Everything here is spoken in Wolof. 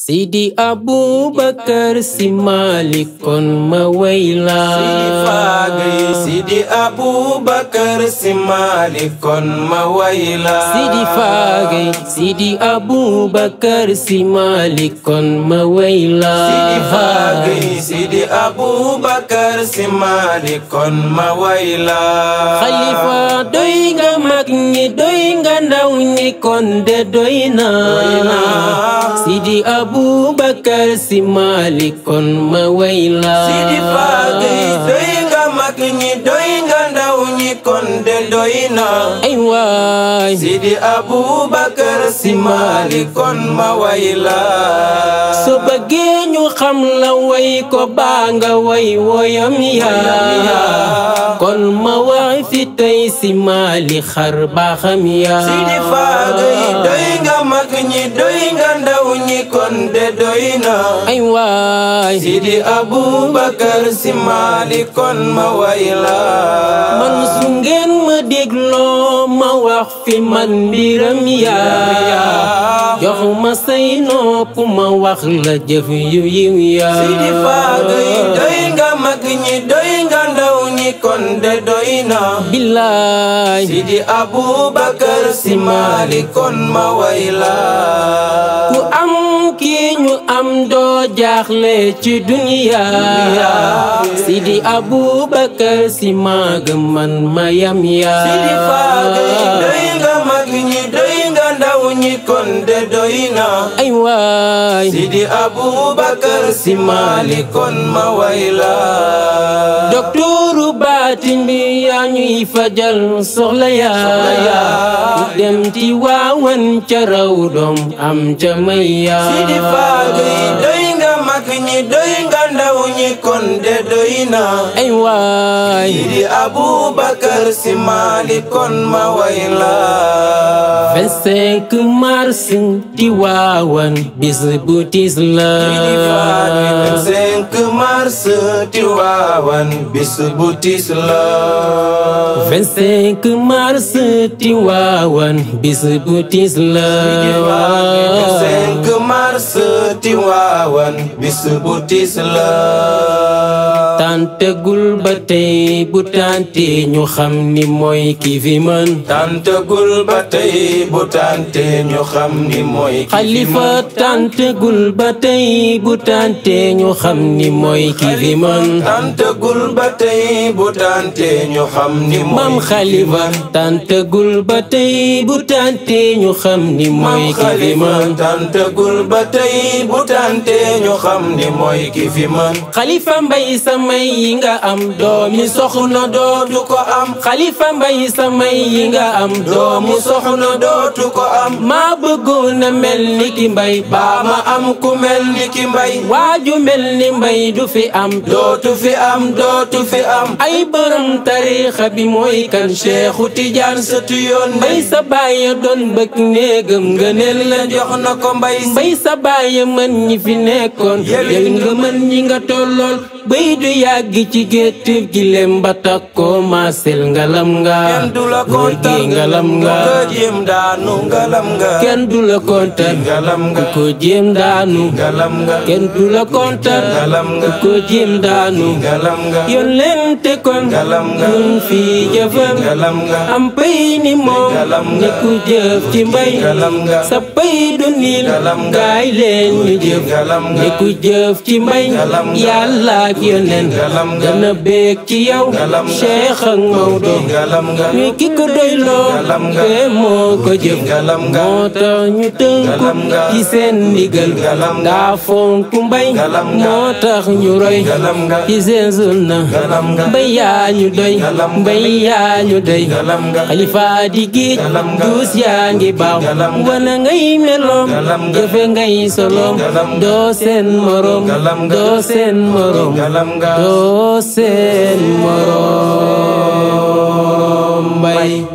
Sidi Abubakar Si Malik kon ma wayla Sidi Faagay Sidi Abubakar Si Malik kon ma wayla Sidi Faagay Sidi Abubakar Si Malik kon ma wayla Sidi Faagay Sidi Abubakar Si Malik kon ma wayla Xalifa doy nga mag ñi doy nga ndaw ñi kon de doy na Sidi Abubakar Si Malik kon ma wayla Sidi Faagay doy nga mag ñi doy nga ndaw ñi kon de doy na ay waay Sidi Abubakar Si Malik kon ma wayla so bëggee ñu xam la way ko baa nga way woyam yaa kon ma wax fi tey si Malik xar baaxam yaa Sidi Faagay doy nga mag ñi doy nga ndaw ñi kon de doy na ay waay Sidi Abubakar Si Malik kon ma wayla man su ngeen ma dégloo ma wax fi man mbiram yaa jox ma say nopp ma wax la jëf yu yiw yaa Sidi Faagay doy nga mag ñi doy nga ndaw ñi kon de doy na billaay Sidi Abubakar Si Malik kon ma wayla ku am kii ñu am doo jaaxle ci duniya Sidi Abubakar Si maag man mayam yaa Sidi Faagay doy nga mag ñi doy nga ndaw ñi kon de doy na ay waay Sidi Abubakar Si Malik kon ma wayla doktooru baatin bi yaa ñuy fajal soxla yaa dem ci waawan ca raw doom am ca may yaa Sidi Faagay doy nga mag ñi doy nga ndaw ñi kon de doy na ay waay Sidi Abubakar Si Malik kon ma wayla 25 mars di waawan bis bu tiis la Sidi Faagay 25 mars Tiwaawan bis bu tiis la 25 mars di waawan bis bu tiis la 25 mars Tiwaawan bis bu tiis la tàntegul ba tey bu tànte ñu xam ni mooy ki fi mën tàntagul ba tey bu tànte ñu xam ni mooy ki fi xalifa mën. tàntegul ba tey bu tànte ñu xam ni mooy ki fi mën tàntagul ba tey bu tànte ñu xam ni mooy maam ki fi xalifa mën. tàntegul ba tey bu tànte ñu xam ni mooy Maam ki fi Xalifa mën tàntagul ba tey bu tànte ñu xam ni mooy ki fi mën. xalifa mbay samay yi nga am doomi soxna dootu ko am xalifa mbay samay yi nga am doomu soxna dootu ko am maa bëggoon a mel ni ki mbay baa ma am ku mel ni ki mbay waaju mel ni mbay du fi am dootu fi am dootu fi am ay borom tariixa bi mooy kan Seexu Tijaan sëtu yoon mbay sa baaya doon bëgg néegam ngëneel la jox na ko mbay mbay sa baaya mën ñi fi nekkoon yow nga mën ñi nga tollool bay du yàgg ci gétt gi lem ba takkoo maasel ngalam nga kenn du la góor gi kontaan ngalam nga nga jéem daanu ngalam nga. kenn du la kontaan ngalam ku nga. ko jéem daanu ngalam nga. kenn du la kontaan ngalam ku nga. ko jéem daanu ngalam nga. yoon leen te kon ngalam nga. ñun fii jëfam ngalam nga. am pay ni moom ngalam nga. ni ku jëf ci mbay ngalam nga. sa pay du niil ngalam nga. gaay leen ñu jëf ngalam nga. ni ku jëf ci mbay ngalam nga. yàlla ak yoneen ngalam nga. dana beeg ci yow ngalam nga. Cheikh ak Maodo ngalam nga. ñu ki ko doyloo ngalam nga. te moo ko jëf ngalam nga. moo tax ñu tënku ngalam nga. ci seen ndigal ngalam nga. daa fonk mbay ngalam nga. moo tax ñu roy ngalam nga. ci seen sunna ngalam nga. mbay yaa ñu doy ngalam nga. mbay yaa ñu doy ngalam nga. xalifa di géej ngalam nga. duus yaa ngi baaw ngalam nga. wana ngay meloom ngalam nga. jëfe ngay soloom ngalam nga. doo seen morom ngalam nga. doo seen morom ngalam nga. doo seen morom mbay